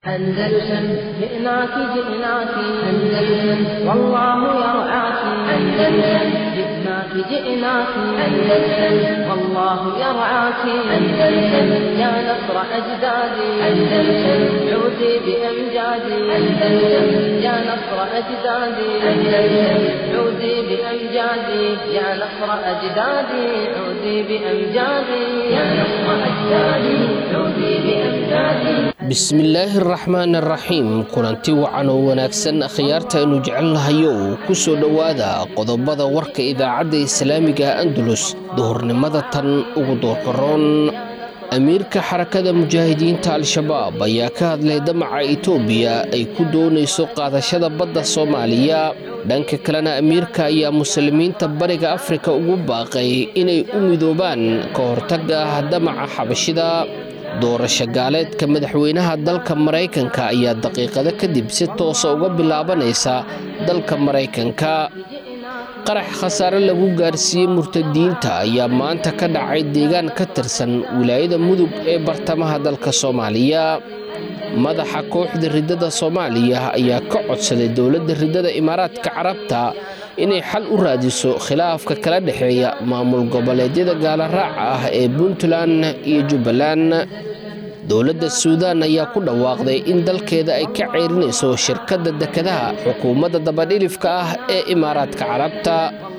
أندلسن جئناك جئناك أندلسن والله يرعاك أندلسن جئناك جئناك أندلسن والله يرعاك أندلسن يا نصر أجدادي أندلسن عودي بأمجادي أندلسن يا نصر أجدادي أندلسن عودي بأمجادي يا نصر أجدادي عودي بأمجادي يا نصر أجدادي عودي بأمجادي bismillaahi araxmaan araxiim kulanti wacan oo wanaagsan akhyaarta aynu jecelnahayo ku soo dhowaada qodobada warka idaacadda islaamiga andalus duhurnimada tan ugu doorkaroon amiirka xarakada mujaahidiinta al-shabaab ayaa ka hadlay damaca itoobiya ay ku doonayso qaadashada badda soomaaliya dhanka kalena amiirka ayaa muslimiinta bariga afrika ugu baaqay inay u midoobaan ka hortagga damaca xabashida doorasho gaaleedka madaxweynaha dalka maraykanka ayaa daqiiqado kadib si toosa uga bilaabanaysa dalka maraykanka qarax khasaare lagu gaarsiiyey murtadiinta ayaa maanta ka dhacay deegaan ka tirsan wilaayada mudug ee bartamaha dalka soomaaliya madaxa kooxda riddada soomaaliya ayaa ka codsaday dowladda riddada imaaraadka carabta inay xal u raadiso khilaafka kala dhexeeya maamul goboleedyada gaalaraaca ah ee puntland iyo jubbaland dowladda suudaan ayaa ku dhawaaqday in dalkeeda ay ka ceyrinayso shirkadda dekadaha xukuumadda dabadhilifka ah ee imaaraadka carabta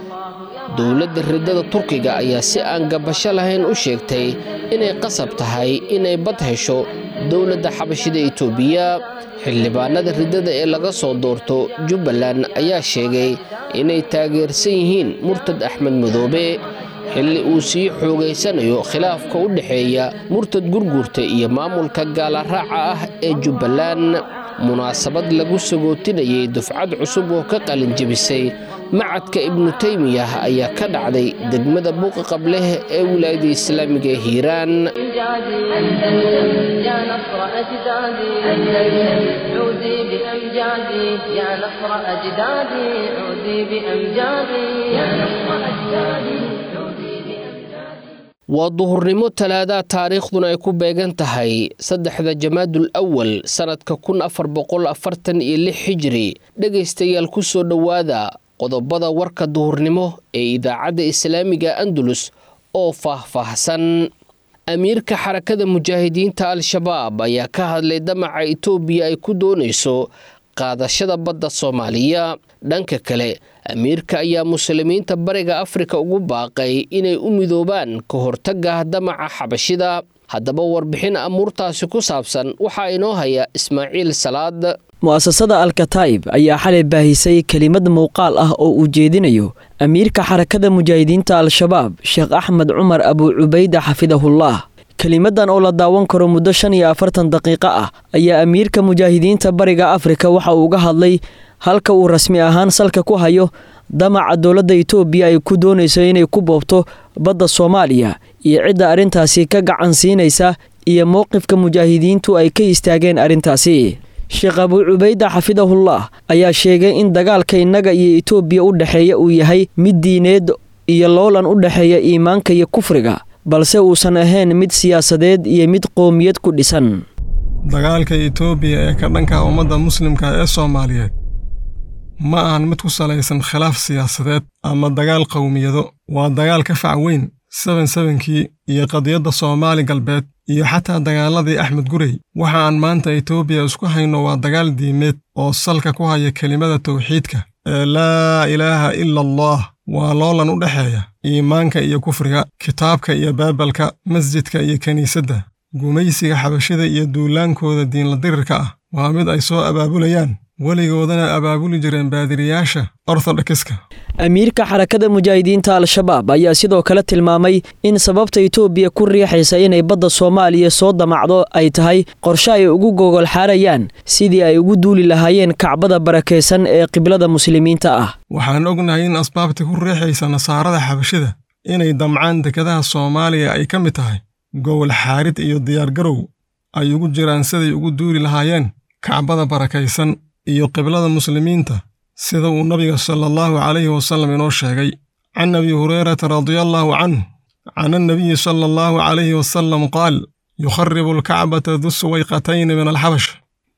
dowladda riddada turkiga ayaa si aan gabasho lahayn u sheegtay inay qasab tahay inay bad hesho dowladda xabashida itoobiya xildhibaanada riddada ee laga soo doorto jubbaland ayaa sheegay inay taageersan yihiin murtad axmed madoobe xilli uu sii xoogaysanayo khilaafka u dhexeeya murtad gurguurta iyo maamulka gaalaraaca ah ee jubbaland munaasabad lagu sagootinayay dufcad cusub oo ka qalinjebisay macadka ibnu teymiyah ayaa ka dhacday degmada buuqa qableh ee wilaayada islaamiga ee hiiraan waa duhurnimo talaada taariikhduna ay ku beegan tahay saddexda jamaadul awal sannadka kun afar boqol afartan iyo lix xijiri dhegaystayaal ku soo dhowaada qodobada warka duhurnimo ee idaacadda islaamiga andalus oo faah-faahsan amiirka xarakada mujaahidiinta al-shabaab ayaa ka hadlay damaca itoobiya ay ku doonayso qaadashada badda soomaaliya dhanka kale amiirka ayaa muslimiinta bariga afrika ugu baaqay inay u midoobaan ka hortagga damaca xabashida haddaba warbixin amuurtaasi ku saabsan waxaa inoo haya ismaaciil salaad mu'asasada alkataib ayaa xalay baahisay kelimad muuqaal ah oo uu jeedinayo amiirka xarakada mujaahidiinta al-shabaab sheekh axmed cumar abuu cubayda xafidahullah kelimadan oo la daawan karo muddo shan iyo afartan daqiiqo ah ayaa amiirka mujaahidiinta bariga afrika waxa uu uga hadlay halka uu rasmi ahaan salka ku hayo damaca dowladda itoobiya ay ku doonayso inay ku boobto badda soomaaliya iyo cidda arrintaasi ka gacan siinaysa iyo mowqifka mujaahidiintu ay ka istaageen arrintaasi sheekh abuu cubayda xafidahullah ayaa sheegay in dagaalka innaga iyo itoobiya u dhexeeya uu yahay mid diineed iyo loolan u dhexeeya iimaanka iyo kufriga balse uusan ahayn mid siyaasadeed iyo mid qoomiyad ku dhisan dagaalka itoobiya ee ka dhanka ummadda muslimka ee soomaaliyeed ma ahan mid ku salaysan khilaaf siyaasadeed ama dagaal qowmiyado waa dagaal ka fac weyn seben sebenkii iyo qadiyadda soomaali galbeed iyo xataa dagaaladii axmed gurey waxa aan maanta itoobiya isku hayno waa dagaal diimeed oo salka ku haya kelimada tawxiidka ee laa ilaaha ila allah waa loolan u dhexeeya iimaanka iyo kufriga kitaabka iyo baabalka masjidka iyo kiniisadda gumaysiga xabashida iyo duulaankooda diinla dirirka ah waa mid ay soo abaabulayaan weligoodana abaabuli jireen baadiriyaasha orthodokiska amiirka xarakada mujaahidiinta al-shabaab ayaa sidoo kale tilmaamay in sababta itoobiya ku riixaysa inay badda soomaaliya soo damacdo ay tahay qorshe ay ugu gogol xaarayaan sidii ay ugu duuli lahaayeen kacbada barakaysan ee qiblada muslimiinta ah waxaan ognahay in asbaabta ku riixaysa nasaarada xabashida inay damcaan dekadaha soomaaliya ay ka mid tahay gogol xaarid iyo diyaargarow ay ugu jiraan siday ugu duuli lahaayeen kacbada barakaysan iyo qiblada muslimiinta sida uu nabiga sala allahu calayhi wasallam inoo sheegay can abi hurayrata radiallaahu canh can annabiyi sala allahu calayhi wasallam qaal yukharibu alkacbata du suwayqatayni min alxabash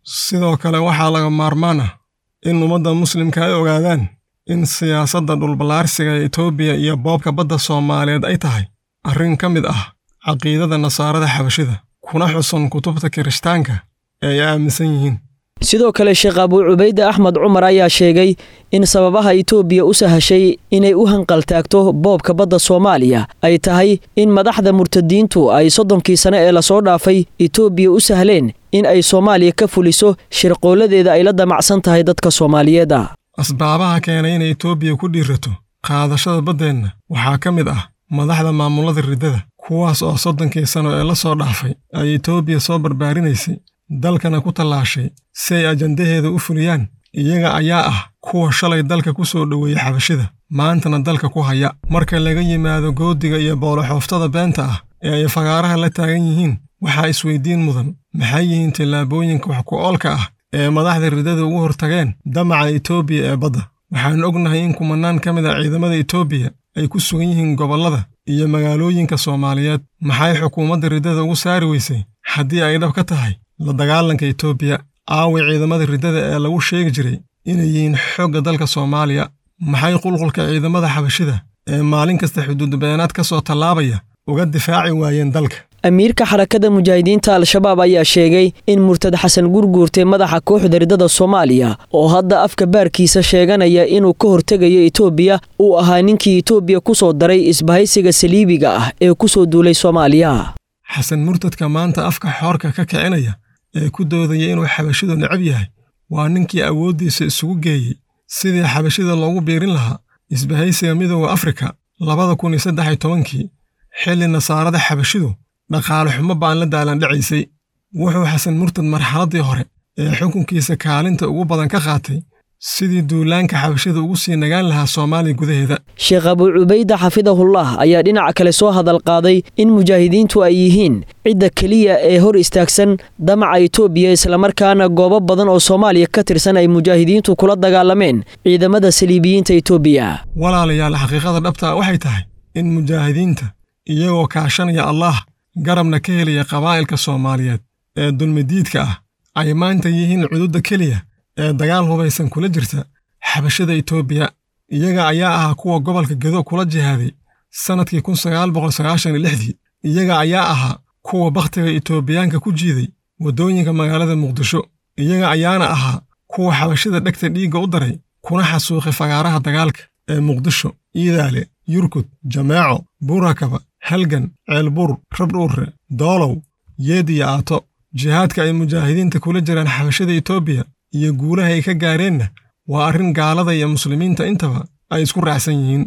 sidoo kale waxaa laga maarmaan ah in ummadda muslimka ay ogaadaan in siyaasadda dhulballaarsiga ee etoobiya iyo boobka badda soomaaliyeed ay tahay arrin ka mid ah caqiidada nasaarada xabashida kuna xusan kutubta kirishtaanka ee ay aaminsan yihiin sidoo kale sheekh abuu cubayde axmed cumar ayaa sheegay in sababaha itoobiya u sahashay inay u hanqaltaagto boobka badda soomaaliya ay tahay in madaxda murtadiintu ay soddonkii sane ee lasoo dhaafay itoobiya u sahleen in ay soomaaliya ka fuliso shirqooladeeda ay la damacsan tahay dadka soomaaliyeeda asbaabaha keenay inay etoobiya ku dhiirato qaadashada baddeenna waxaa ka mid ah madaxda maamulada riddada kuwaas oo soddonkii sano ee la soo dhaafay ay etoobiya soo barbaarinaysay dalkana ku tallaashay si ay ajandaheeda u fuliyaan iyaga ayaa ah kuwa shalay dalka ku soo dhoweeyey xabashida maantana dalka ku haya marka laga yimaado goodiga iyo booloxooftada beenta ah ee ay fagaaraha la taagan yihiin waxaa isweydiin mudan maxay yihiin tillaabooyinka wax ku oolka ah ee madaxda riddada ugu hortageen damaca etoobiya ee badda waxaan ognahay in kumannaan ka mid a ciidamada etoobiya ay ku sugan yihiin gobollada iyo magaalooyinka soomaaliyeed maxay xukuumadda riddada ugu saari weysay haddii ay dhab ka tahay la dagaalanka etoobiya aawi ciidamada riddada ee lagu sheegi jiray inay yihiin xoogga dalka soomaaliya maxay qulqulka ciidamada xabashida ee maalin kasta xuduudbeenaad ka soo tallaabaya uga difaaci waayeen dalka amiirka xarakada mujaahidiinta al-shabaab ayaa sheegay in murtad xasan gurguurtay madaxa kooxda riddada soomaaliya oo hadda afka baarkiisa sheeganaya inuu ka hortegayo etoobiya uu ahaa ninkii etoobiya ku soo daray isbahaysiga saliibiga ah ee ku soo duulay soomaaliya xasan murtadka maanta afka xoorka ka kicinaya ee ku doodaya inuu xabashidu necab yahay waa ninkii awooddiisa isugu geeyey sidii xabashida loogu biirin lahaa isbahaysiga midooda afrika labada kun iyo saddex iyo tobankii xilli nasaarada xabashidu dhaqaale xumo baan la daalandhacaysay wuxuu xasan murtad marxaladdii hore ee xukunkiisa kaalinta ugu badan ka qaatay sidii duulaanka xabashida ugu sii nagaan lahaa soomaaliya gudaheeda sheekh abuu cubayde xafidahullah ayaa dhinaca kale soo hadal qaaday in mujaahidiintu ay yihiin cidda keliya ee hor istaagsan damaca etoobiya islamarkaana goobo badan oo soomaaliya ka tirsan ay mujaahidiintu kula dagaalameen ciidamada saliibiyiinta etoobiya walaalayaal xaqiiqada dhabtaa waxay tahay in mujaahidiinta iyagoo kaashanaya allaah garabna ka helaya qabaa'ilka soomaaliyeed ee dulmidiidka ah ay maanta yihiin cududda keliya ee dagaal hubaysan kula jirta xabashada etoobiya iyaga ayaa ahaa kuwa gobolka gedo kula jihaaday sannadkii kun sagaal boqol sagaashan iyo lixdii iyaga ayaa ahaa kuwa bakhtiga etoobiyaanka ku jiiday waddooyinka magaalada muqdisho iyaga ayaana ahaa kuwa xabashada dhegta dhiigga u daray kuna xasuuqay fagaaraha dagaalka ee muqdisho iidaale yurkud jameeco buurakaba halgan ceelbur rabdhuurre doolow yeed iyo aato jihaadka ay mujaahidiinta kula jiraan xabashada etoobiya iyo guulaha ay ka gaareenna waa arrin gaalada iyo muslimiinta intaba ay isku raacsan yihiin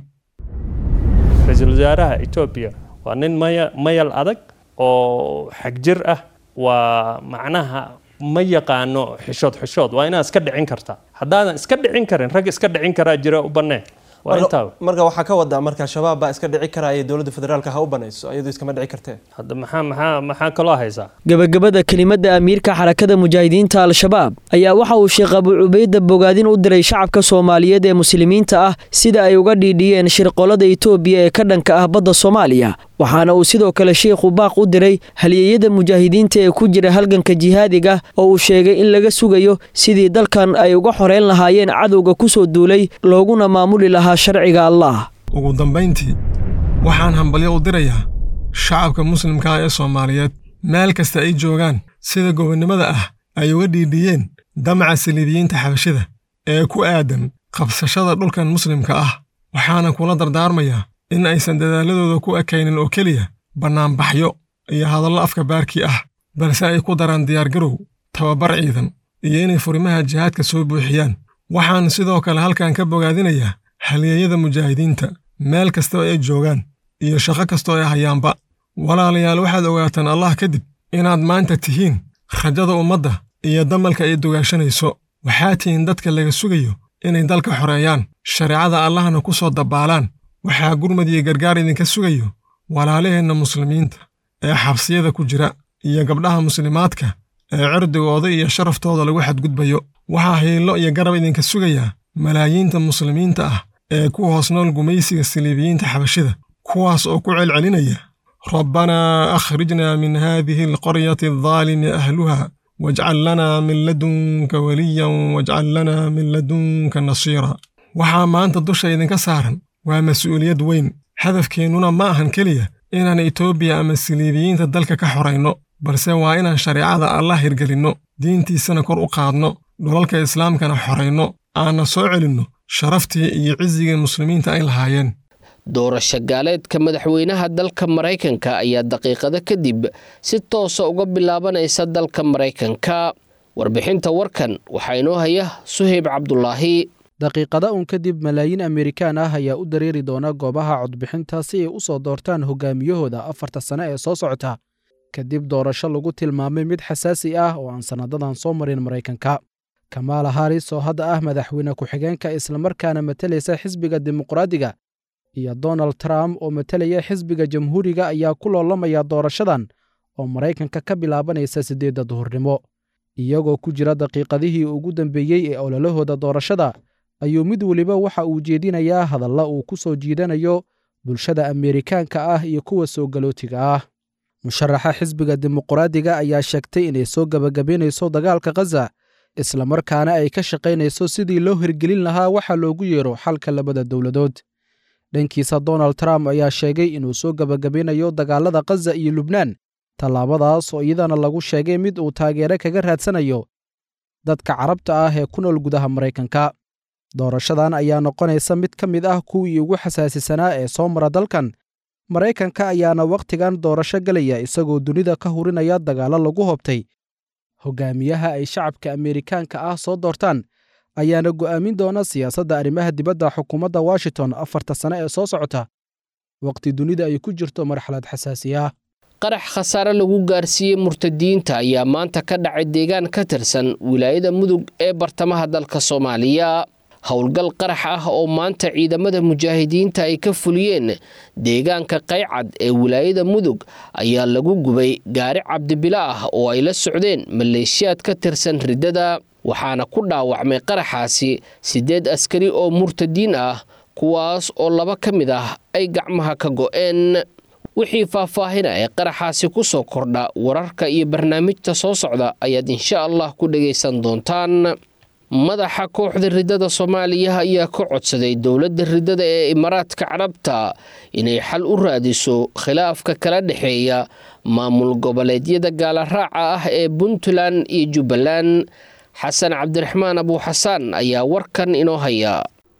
ra-iisul wasaaraha etoobiya waa nin maya mayal adag oo xagjir ah waa macnaha ma yaqaano xishood xishood waa inaad iska dhicin kartaa haddaadan iska dhicin karin rag iska dhicin karaa jira u bannee waa intaa marka waxaa ka wadaa marka shabaab baa iska dhici karaya dowladda federaalka ha u banayso iyadu iskama dhici kartee hadda maxaa maxaa maxaa kaloo haysaa gebagabada kelimadda amiirka xarakada mujaahidiinta al-shabaab ayaa waxa uu sheekh abuu cubayda bogaadin u diray shacabka soomaaliyeed ee muslimiinta ah sida ay uga dhiidhiyeen shirqollada etoobiya ee ka dhanka ah badda soomaaliya waxaana uu sidoo kale sheikhu baaq u diray halyeeyada mujaahidiinta ee ku jira halganka jihaadiga oo uu sheegay in laga sugayo sidii dalkan ay uga xoreyn lahaayeen cadowga ku soo duulay looguna maamuli lahaa sharciga allah ugu dambayntii waxaan hambalyo u dirayaa shacabka muslimka ah ee soomaaliyeed meel kasta ay joogaan sida gobonnimada ah ay uga dhiidhiyeen damaca saliibiyiinta xabashida ee ku aadan qabsashada dhulkan muslimka ah waxaana kula dardaarmayaa in aysan dadaaladooda ku ekaynin oo keliya bannaanbaxyo iyo hadallo afka baarkii ah balse ay ku daraan diyaargarow tababar ciidan iyo inay furimaha jihaadka soo buuxiyaan waxaan sidoo kale halkan ka bogaadinayaa halyeeyada mujaahidiinta meel kastoo ay joogaan iyo shaqo kastoo ay hayaanba walaalayaal waxaad ogaataan allah kadib inaad maanta tihiin rajada ummadda iyo damalka ay dugaashanayso waxaa tihiin dadka laga sugayo inay dalka xoreeyaan shareecada allahna ku soo dabbaalaan waxaa gurmad iyo gargaar idinka sugayo walaalaheenna muslimiinta ee xabsiyada ku jira iyo gabdhaha muslimaadka ee cirdigooda iyo sharaftooda lagu xadgudbayo waxaa hiillo iyo garab idinka sugayaa malaayiinta muslimiinta ah ee ku hoos nool gumaysiga saliibiyiinta xabashida kuwaas oo ku celcelinaya rabbanaa akhrijnaa min haadihi alqaryati aldaalimi ahluha wajcal lanaa min ladunka weliyan wajcal lanaa min ladunka nasiira waxaa maanta dusha idinka saaran waa mas'uuliyad weyn hadafkeennuna ma ahan keliya inaan etoobiya ama siliibiyiinta dalka ka xorayno balse waa inaan shareecada allah hirgelinno diintiisana kor u qaadno dhulalka islaamkana xorayno aanna soo celinno sharaftii iyo cisigii muslimiinta ay lahaayeen doorasho gaaleedka madaxweynaha dalka maraykanka ayaa daqiiqado kadib si toosa uga bilaabanaysa dalka maraykanka warbixinta warkan waxaa inoo haya suheyb cabdulaahi daqiiqada un kadib malaayiin amerikaan ah ayaa u dareeri doona goobaha codbixinta si ay u soo doortaan hogaamiyahooda afarta sane ee soo socota kadib doorasho lagu tilmaamay mid xasaasi ah oo aan sanadadan soo marin maraykanka kamaala haris oo hadda ah madaxweyne ku-xigeenka islamarkaana matalaysa xisbiga dimuqraadiga iyo donald trump oo matalaya xisbiga jamhuuriga ayaa ku loolamaya doorashadan oo maraykanka ka bilaabanaysa siddeedda duhurnimo iyagoo ku jira daqiiqadihii ugu dambeeyey ee ololahooda doorashada ayuu mid weliba waxa uu jeedinayaa hadalla uu ku soo jiidanayo bulshada ameerikaanka ah iyo kuwa soo galootiga ah musharaxa xisbiga dimuqraadiga ayaa sheegtay inay soo gebagabaynayso dagaalka khaza islamarkaana ay ka shaqaynayso sidii loo hirgelin lahaa waxa loogu yeero xalka labada dowladood dhankiisa donald trump ayaa sheegay inuu soo gebagabaynayo dagaalada khaza iyo lubnaan tallaabadaas oo iyadana lagu sheegay mid uu taageere kaga raadsanayo dadka carabta ah ee ku nool gudaha maraykanka doorashadan ayaa noqonaysa mid ka mid ah kuwii ugu xasaasisanaa ee soo mara dalkan maraykanka ayaana wakhtigan doorasho gelaya isagoo dunida ka hurinaya dagaallo lagu hobtay hogaamiyaha ay shacabka ameerikaanka ah soo doortaan ayaana go'aamin doona siyaasadda arrimaha dibadda xukuumadda washington afarta sane ee soo socota wakhti dunida ay ku jirto marxalad xasaasi ah qarax khasaare lagu gaarsiiyey murtadiinta ayaa maanta ka dhacay deegaan ka tirsan wilaayada mudug ee bartamaha dalka soomaaliya howlgal qarax ah oo maanta ciidamada mujaahidiinta ay ka fuliyeen deegaanka qaycad ee wilaayada mudug ayaa lagu gubay gaari cabdibilo ah oo ay la socdeen maleeshiyaad ka tirsan riddada waxaana ku dhaawacmay qaraxaasi siddeed askari oo murtadiin ah kuwaas oo laba ka mid ah ay gacmaha ka go'een wixii faahfaahina ee qaraxaasi ku soo kordha wararka iyo barnaamijta soo socda ayaad insha allah ku dhegaysan doontaan madaxa kooxda riddada soomaaliya ayaa ka codsaday dowladda riddada ee imaaraadka carabta inay xal u raadiso khilaafka kala dhexeeya maamul goboleedyada gaalaraaca ah ee puntland iyo jubbaland xasan cabdiraxmaan abuuxasaan ayaa warkan inoo haya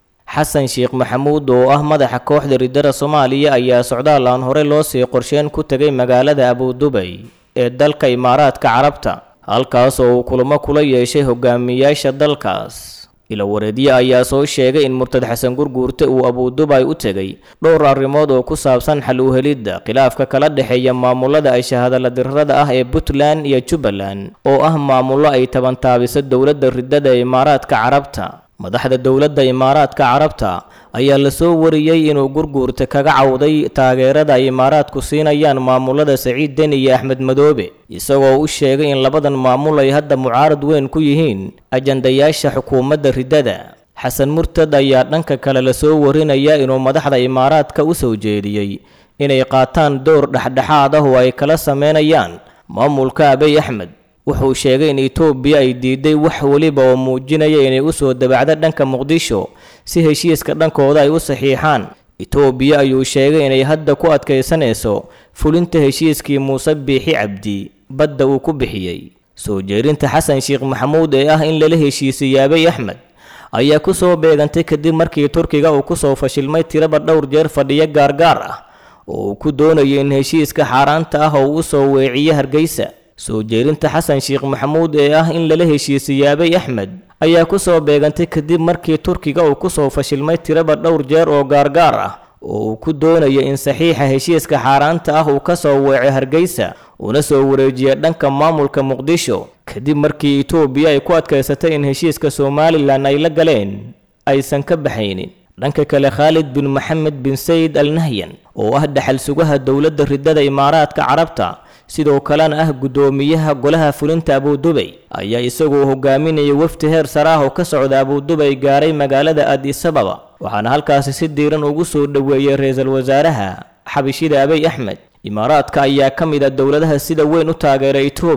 xasan sheekh maxamuud oo ah madaxa kooxda riddada soomaaliya ayaa socdaal aan hore loo sii qorsheen ku tegay magaalada abudubay ee dalka imaaraadka carabta halkaas oo uu kulamo kula yeeshay hogaamiyaasha dalkaas ilawareedye ayaa soo sheegay in murtad xasan gurguurte uu abudubay u tegay dhowr arrimood oo ku saabsan xal u helidda khilaafka kala dhexeeya maamulada ay shahadala dirrada ah ee puntland iyo jubbaland oo ah maamullo ay tabantaabiso dowladda riddada ee imaaraadka carabta madaxda dowladda imaaraadka carabta ayaa lasoo wariyey inuu gurguurta kaga cawday taageerada ay imaaraadku siinayaan maamulada saciid deni iyo axmed madoobe isagoo u sheegay in labadan maamul ay hadda mucaarad weyn ku yihiin ajandayaasha xukuumadda riddada xasan murtad ayaa dhanka kale lasoo warinaya inuu madaxda imaaraadka u soo jeediyey inay qaataan door dhexdhexaad ah oo ay kala sameynayaan maamulka abiy axmed wuxuu sheegay in etoobiya ay diiday wax weliba oo muujinaya inay u soo dabacdo dhanka muqdisho si heshiiska dhankooda ay u saxiixaan etoobiya ayuu sheegay inay hadda ku adkaysanayso fulinta heshiiskii muuse biixi cabdi badda uu ku bixiyey soo jeerinta xasan sheekh maxamuud ee ah in lala heshiisiyey abiy axmed ayaa ku soo beegantay kadib markii turkiga uu kusoo fashilmay tiraba dhowr jeer fadhiyo gaargaar ah oo uu ku doonayo in heshiiska xaaraanta ah oo u soo weeciyo hargeysa soo jeerinta xasan sheekh maxamuud ee ah in lala heshiisiyey abiy axmed ayaa ku soo beegantay kadib markii turkiga uu kusoo fashilmay tiraba dhowr jeer oo gaargaar ah oo uu ku doonayo in saxiixa heshiiska xaaraanta ah uu ka soo weeco hargeysa una soo wareejiya dhanka maamulka muqdisho kadib markii etoobiya ay ku adkaysatay in heshiiska somalilan ay la galeen aysan ka baxaynin dhanka kale khaalid bin maxamed bin sayid al nahyan oo ah dhaxal sugaha dowladda riddada imaaraadka carabta sidoo kalena ah guddoomiyaha golaha fulinta abudubay ayaa isagoo hogaaminaya wafdi heer sare ah oo ka socda abudubay gaaray magaalada adisababa waxaana halkaasi si diiran ugu soo dhoweeyey ra-iisul wasaaraha xabishida abiy axmed imaaraadka ayaa ka mid a dowladaha sida weyn u taageera etoobiya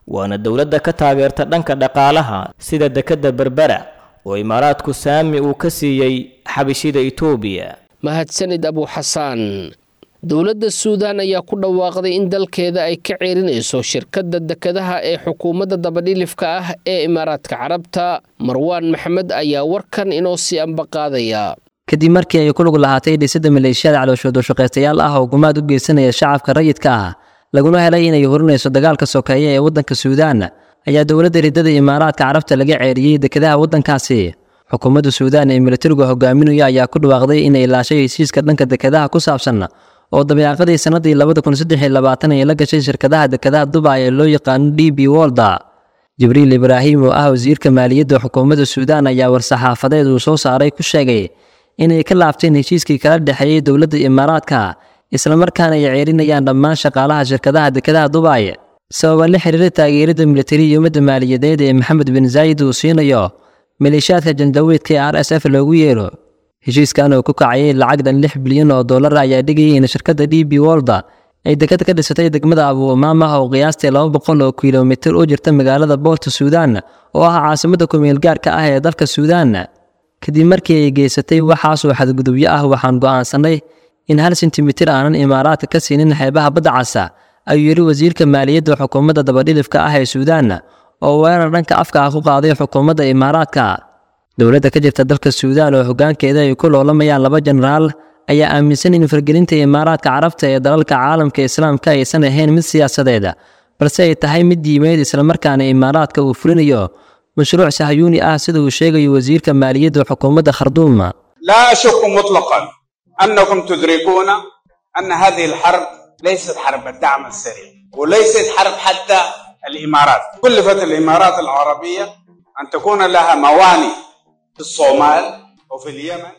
waana dowladda ka taageerta dhanka dhaqaalaha sida dekedda berbera oo imaaraadku saami uu ka siiyey xabishida itoobiya mahadsanid abuuxasaan dowladda suudaan ayaa ku dhawaaqday in dalkeeda ay ka ceerinayso shirkadda dekedaha ee xukuumadda dabadhilifka ah ee imaaraadka carabta marwaan maxamed ayaa warkan inoo sii ambaqaadaya kadib markii ay ku lug lahaatay dhisidda maleeshiyada calooshoodoshaqaystayaal ah oo gumaad u geysanaya shacabka rayidka ah laguna helay inay horinayso dagaalka sokeeye ee waddanka suudaan ayaa dowladda riddada imaaraadka carabta laga ceeriyey dekedaha waddankaasi xukuumadda suudaan ee militarigu hogaaminaya ayaa ku dhawaaqday inay laashay heshiiska dhanka dekedaha ku saabsan oo dabeecadii sannadii labada kun saddex iyo labaatan ay la gashay shirkadaha dekedaha dubay ee loo yaqaano d b wolda jibriil ibraahim oo ah wasiirka maaliyadda xukuumadda suudaan ayaa war-saxaafadeed uu soo saaray ku sheegay inay ka laabteen heshiiskii kala dhexeeyey dowladda imaaraadka islamarkaana ay ceerinayaan dhammaan shaqaalaha shirkadaha dekedaha dubay sababa la xiriira taageerada militari iyo ummadda maaliyadeed ee maxamed bin zaayid uu siinayo maleeshiyaadka jandaweedka ee r s f loogu yeero heshiiskan oo ku kacayay lacag dhan lix bilyan oo dollar ayaa dhigayay in shirkadda d b wolda ay deked ka dhisatay degmada abu umaama oo qiyaastii laba boqol oo kilomitir u jirta magaalada boolta suudaan oo ah caasimadda kumeel gaarka ah ee dalka suudaan kadib markii ay geysatay waxaasoo xadgudubyo ah waxaan go'aansanay in hal sentimitir aanan imaaraadka ka siinin xeebaha badda casa ayuu yidhi wasiirka maaliyadda xukuumadda dabadhilifka ah ee suudaan oo weerar dhanka afka ah ku qaaday xukuumadda imaaraadka dowladda ka jirta dalka suudaan oo hoggaankeeda ay ku loolamayaan laba jenaraal ayaa aaminsan in fargelinta imaaraadka carabta ee dalalka caalamka islaamka aysan ahayn mid siyaasadeed balse ay tahay mid diimeed islamarkaana imaaraadka uu fulinayo mashruuc sahyuuni ah sida uu sheegayo wasiirka maaliyadda xukuumadda kharduum لا أشك مطلقا أنكم تدركون أن هذه الحرب ليست حرب الدعم السريع وليست حرب حتى الإمارات كلفت الإمارات العربية أن تكون لها موانئ في الصومال وفي اليمن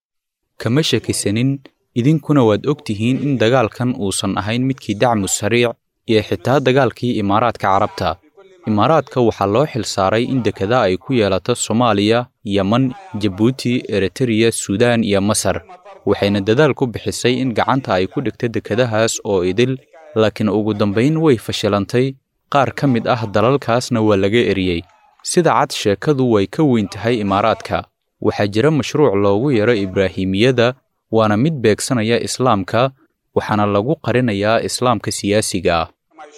kama shakisanin idinkuna waad og tihiin in dagaalkan uusan ahayn midkii dacmu sariic iyo xitaa dagaalkii imaaraadka carabta imaaraadka waxaa loo xil saaray in dekada ay ku yeelato soomaaliya yeman jabuuti eritreya suudaan iyo masar waxayna dadaal ku bixisay in gacanta ay ku dhigto dekadahaas oo idil laakiin ugu dambayn way fashilantay qaar ka mid ah dalalkaasna waa laga eriyey sida cad sheekadu way ka weyn tahay imaaraadka waxaa jira mashruuc loogu yaro ibraahimiyada waana mid beegsanaya islaamka waxaana lagu qarinayaa islaamka siyaasiga ah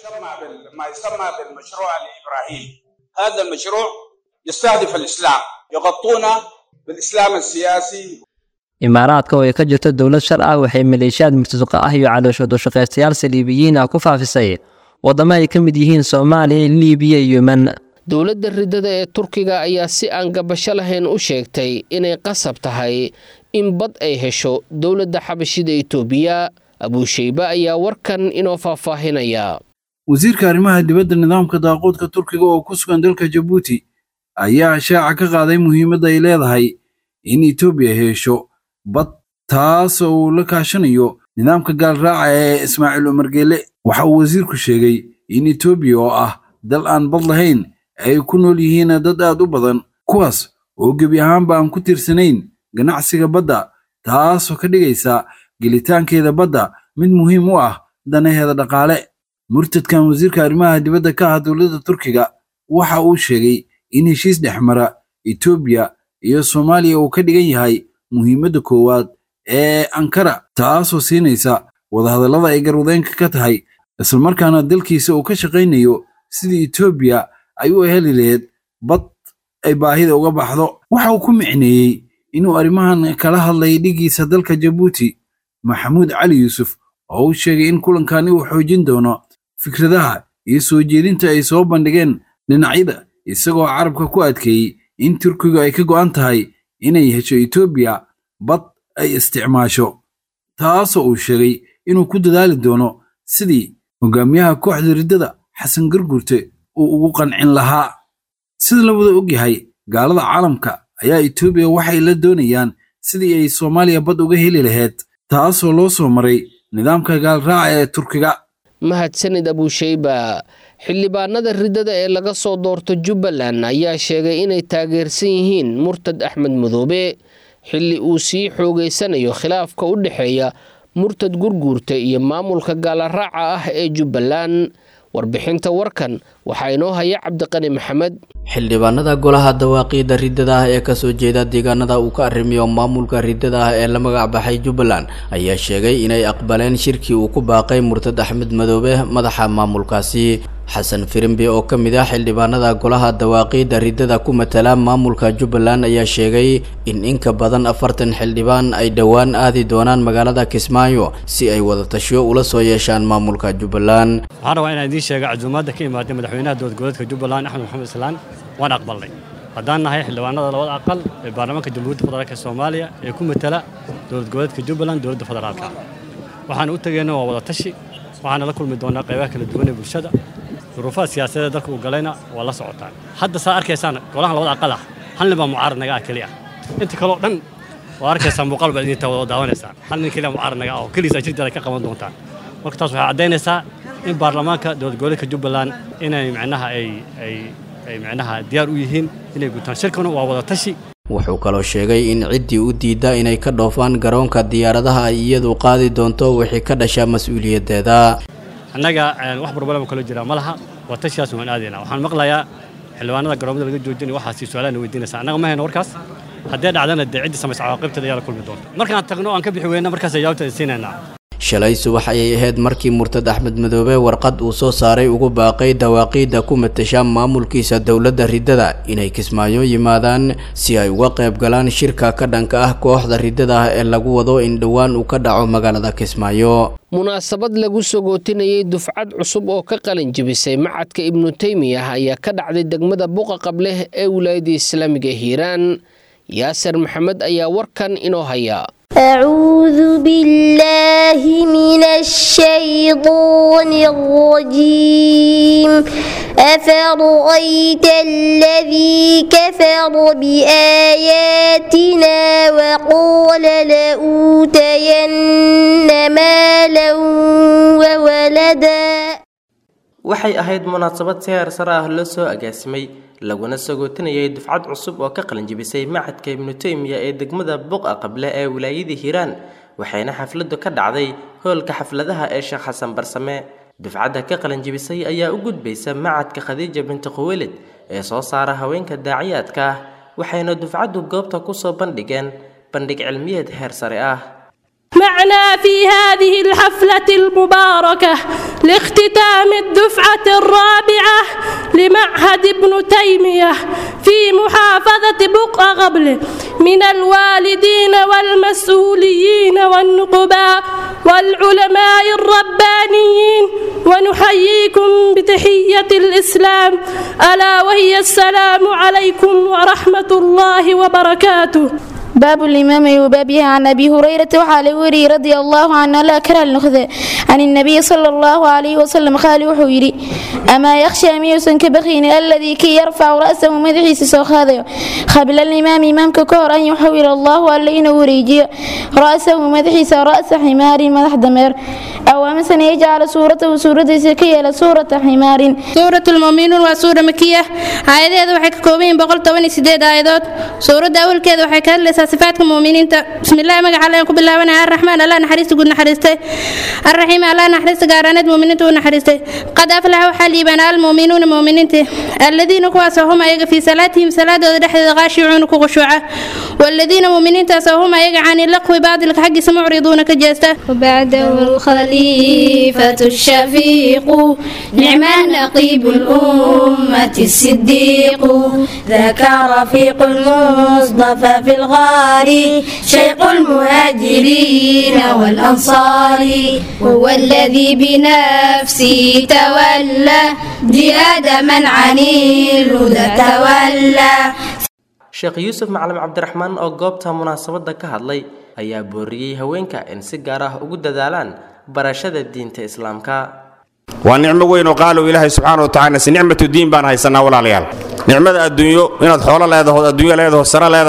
ما يسمى بالمشروع الإبراهيمي هذا المشروع يستهدف الإسلام يغطون بالإسلام السياسي imaaraadka oo ay ka jirto dowlad shar ah waxay maleeshiyaad murtasuqa ah iyo calooshoodoshaqaystayaal saliibiyiin ah ku faafisay waddamo ay ka mid yihiin soomaaliya liibiya iyo yemen dowladda riddada ee turkiga ayaa si aan gabasho lahayn u sheegtay inay qasab tahay in bad ay hesho dowladda xabashida itoobiya abuushaybe ayaa warkan inoo faahfaahinaya wasiirka arrimaha dibadda nidaamka daaquudka turkiga oo ku sugan dalka jabuuti ayaa shaaca ka qaaday muhiimadda ay leedahay in etoobiya hesho bad taas oo uu la kaashanayo nidaamka gaalraaca ee ismaaciil umar geele waxa uu wasiirku sheegay in etoobiya oo ah dal aan bad lahayn ay ku nool yihiin dad aad u badan kuwaas oo gebi ahaanba aan ku tiirsanayn ganacsiga badda taasoo ka dhigaysa gelitaankeeda badda mid muhiim u ah danaheeda dhaqaale murtadkan wasiirka arrimaha dibadda ka ah dowladda turkiga waxa uu sheegay in heshiis dhexmara etoobiya iyo soomaaliya uu ka dhigan yahay muhiimadda koowaad ee ankara taasoo siinaysa wadahadallada ay garwadeenka ka tahay islamarkaana dalkiisa uu ka shaqaynayo sidii etoobiya ay u heli lahayd bad ay baahida uga baxdo waxa uu ku micneeyey inuu arrimahan kala hadlay dhigiisa dalka jabuuti maxamuud cali yuusuf oo uu sheegay in kulankani uu xoojin doono fikradaha iyo soo jeedinta ay soo bandhigeen dhinacyada isagoo carabka ku adkeeyey in turkigu ay ka go'an tahay inay hesho etoobiya bad ay isticmaasho taasoo uu sheegay inuu ku dadaali doono sidii hogaamiyaha kooxda riddada xasan gargurte uu ugu qancin lahaa sida la wada ogyahay gaalada caalamka ayaa etoobiya waxay la doonayaan sidii ay soomaaliya bad uga heli lahayd taasoo loo soo maray nidaamka gaalraaca ee turkiga mahadsanid abuushayba xildhibaanada riddada ee laga soo doorto jubbaland ayaa sheegay inay taageersan yihiin murtad axmed madoobe xilli uu sii xoogaysanayo khilaafka u dhexeeya murtad gurguurta iyo maamulka gaalaraaca ah ee jubbaland warbixinta warkan waxaa inoo haya cabdiqani maxamed xildhibaanada golaha dawaaqiida riddada ah ee kasoo jeeda deegaanada uu ka arrimiyo maamulka riddada ah ee la magac baxay jubbaland ayaa sheegay inay aqbaleen shirkii uu ku baaqay murtad axmed madoobe madaxa maamulkaasi xasan firimbi oo ka mid ah xildhibaanada golaha dawaaqiida riddada ku matala maamulka jubbaland ayaa sheegay in inka badan afartan xildhibaan ay dhowaan aadi doonaan magaalada kismaayo si ay wadatasho ula soo yeeshaan maamulka jubbaland waxaan rabaa inaan idiin sheega casuumaadda ka imaaday madaxweynaha dowlad goboleedka jubbaland axmed maxamed islaan waan aqbalnay haddaan nahay xildhibaanada labada aqal ee baarlamaanka jamhuuriyadda federaalka soomaaliya ee ku matala dowlad goboleedka jubbaland dowladda federaalka waxaan u tegeyna waa wadatashi waxaana la kulmi doonaa qaybaha kala duwan ee bulshada duruufaha siyaasadeed dalka uu galayna waa la socotaan hadda saa arkaysaan golahan labada aqal ah hal nin baa mucaarad naga ah keliya inta kaleo dhan waa arkaysaa muuqaal baad idinta wada daawanaysaan hal nin keliya mucaarad naga ah oo keliisa jirteeda ka qaban doontaan marka taas waxay caddaynaysaa in baarlamaanka dowlad goboleedka jubbaland inay micnaha ay ay ay micnaha diyaar u yihiin inay gutaan shirkanu waa wada tashi wuxuu kaloo sheegay in ciddii u diidda inay ka dhoofaan garoonka diyaaradaha ay iyadu qaadi doonto wixii ka dhasha mas-uuliyaddeeda annaga wax barbalama kalo jira ma laha waa tashiyaas waan aadaynaa waxaan maqlayaa xildhibaanada garoomada laga joojinaya waxaasi su-aalaha weydiinaysa annaga ma hayno warkaas haddee dhacdana dee ciddii samaysa cawaaqibteeda ayaa la kulmi doonta markaan tagno aan ka bixi weyna markaas jawaabta siinaynaa shalay subax ayay ahayd markii murtad axmed madoobe warqad uu soo saaray ugu baaqay dawaaqiidda ku matasha maamulkiisa dowladda riddada inay kismaayo yimaadaan si ay uga qayb galaan shirka ka dhanka ah kooxda riddada ah ee lagu wado in dhowaan uu ka dhaco magaalada kismaayo munaasabad lagu sogootinayay dufcad cusub oo ka qalin jebisay macadka ibnu teymiyah ayaa ka dhacday degmada buqa qableh ee wilaayadda islaamiga hiiraan yaasir maxamed ayaa warkan inoo haya أعوذ بالله من الشيطان الرجيم أفرأيت الذي كفر بآياتنا وقال لأوتين مالا وولدا waxay ahayd munaasabad si heer sare ah loo soo agaasimay laguna sagootinayay dufcad cusub oo ka qalinjibisay macadka ibnu teymiya ee degmada buqa qable ee wilaayada hiiraan waxayna xafladdu ka dhacday hoolka xafladaha ee sheekh xasan barsame dufcadda ka qalinjibisay ayaa u gudbaysa macadka khadiija binti khuwelid ee soo saara haweenka daaciyaadka ah waxayna dufcaddu goobta kusoo bandhigeen bandhig cilmiyeed heer sare ah معنا في هذه الحفلة المباركة لاختتام الدفعة الرابعة لمعهد ابن تيمية في محافظة بقع غبل من الوالدين والمسؤولين والنقباء والعلماء الربانيين ونحييكم بتحية الإسلام ألا وهي السلام عليكم ورحمة الله وبركاته باب الإمام وبابها عن أبي هريرة وحال وري رضي الله عنه لا كره النخذة عن النبي صلى الله عليه وسلم قال وحويري أما يخشى ميوسا كبخين الذي كي يرفع رأسه مدحيس سوخاذه قبل الإمام إمام ككور أن يحول الله ألين وريجي رأسه مدحيس رأس حمار مدح دمر أو مثلا يجعل سورته سورة سكية لسورة حمار سورة المؤمنون وسورة مكية آيات waxay ka kooban yihiin boqol toban iyo sideed aayadood suuradda awalkeeda waxay ka hadlaysaa صفاتك المؤمنين بسم الله مجا على كوب الله وانا الرحمن الله نحرست قد نحرسته الرحيم الله نحرست قارنت مؤمنين ونحرسته قد أفلح وحلي بنا المؤمنون مؤمنين الذين كواسهم أيق في صلاتهم صلاة ودحد غاشعون كغشوعة والذين مؤمنين تاسهم أيق عن اللقو بعد الحق سمعرضون كجاسته وبعده الخليفة الشفيق نعم نقيب الأمة الصديق ذاك رفيق المصطفى في الغار شيخ المهاجرين والأنصار هو الذي بنفسه تولى جهاد من عن الهدى تولى sheekh yuusuf macalin cabdiraxmaan oo goobta munaasabadda ka hadlay ayaa booriyey haweenka in si gaar ah ugu dadaalaan barashada diinta islaamka waa nicmo weyn oo qaalow ilaahay subxaana wa tacala si nicmatu diin baan haysanaa walaalayaal nicmada adduunyo inaad xoolo leedahood adduunyo leedaho sare leedahay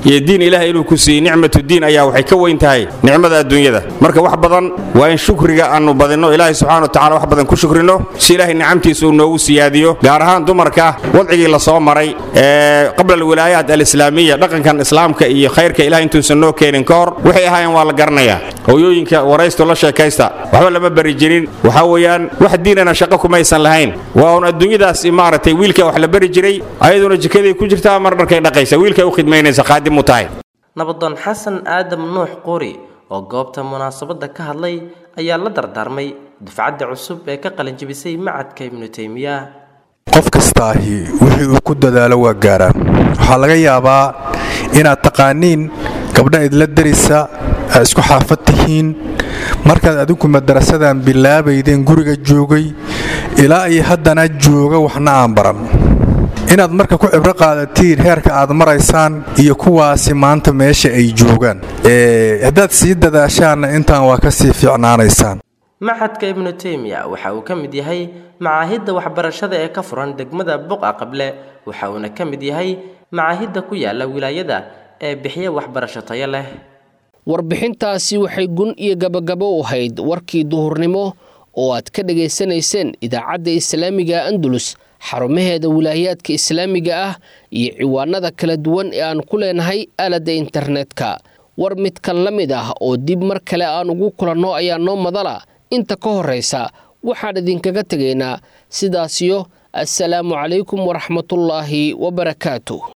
iyo diin ilaahay inuu ku siiyey nicmatu diin ayaa waxay ka weyn tahay nicmada adduunyada marka wax badan waa in shukriga aanu badinno ilaahay subxaana watacaala wax badan ku shukrino si ilaahay nicamtiisa uu noogu siyaadiyo gaar ahaan dumarka wadcigii la soo maray ee qabla alwilaayaat alislaamiya dhaqankan islaamka iyo khayrka ilahay intuusan noo keenin ka hor waxay ahaayeen waa la garanayaa hooyooyinka waraysto la sheekaysta waxba lama bari jirin waxaa weeyaan wax diinana shaqo kumaysan lahayn waa un adduunyadaas maaragtay wiilka wax la bari jiray ayaduna jikaday ku jirtaa mar dharkay dhaqaysa wiilkay u khidmaynaysa qaadim u tahay nabadoon xasan aadam nuux quri oo goobta munaasabadda ka hadlay ayaa la dardaarmay dufcadda cusub ee ka qalinjibisay macadka ibnu taymiya qof kastaahi wixii uu ku dadaalo waa gaaraan waxaa laga yaabaa inaad taqaaniin gabdha idla darisa aad isku xaafad tihiin markaad adinku madarasadan bilaabaydeen guriga joogay ilaa iyo haddana jooga waxna aan baran inaad marka ku cibro qaadatiin heerka aad maraysaan iyo kuwaasi maanta meesha ay joogaan haddaad sii dadaashaanna intaan waa ka sii fiicnaanaysaan maxadka ibnu taymiya waxa uu ka mid yahay macaahidda waxbarashada ee ka furan degmada buqa qable waxa uuna ka mid yahay macaahidda ku yaala wilaayada ee bixiya waxbarasho tayo leh warbixintaasi waxay gun iyo gabagabo u ahayd warkii duhurnimo oo aad ka dhegaysanayseen idaacadda islaamiga andalus xarumaheeda wilaayaadka islaamiga ah iyo ciwaanada kala duwan ee aan ku leenahay aaladda internetka war midkan la mid ah oo dib mar kale aan ugu kulanno ayaa noo madala inta ka horraysa waxaan idinkaga tegaynaa sidaasiyo assalaamu calaykum waraxmatullaahi wabarakaatu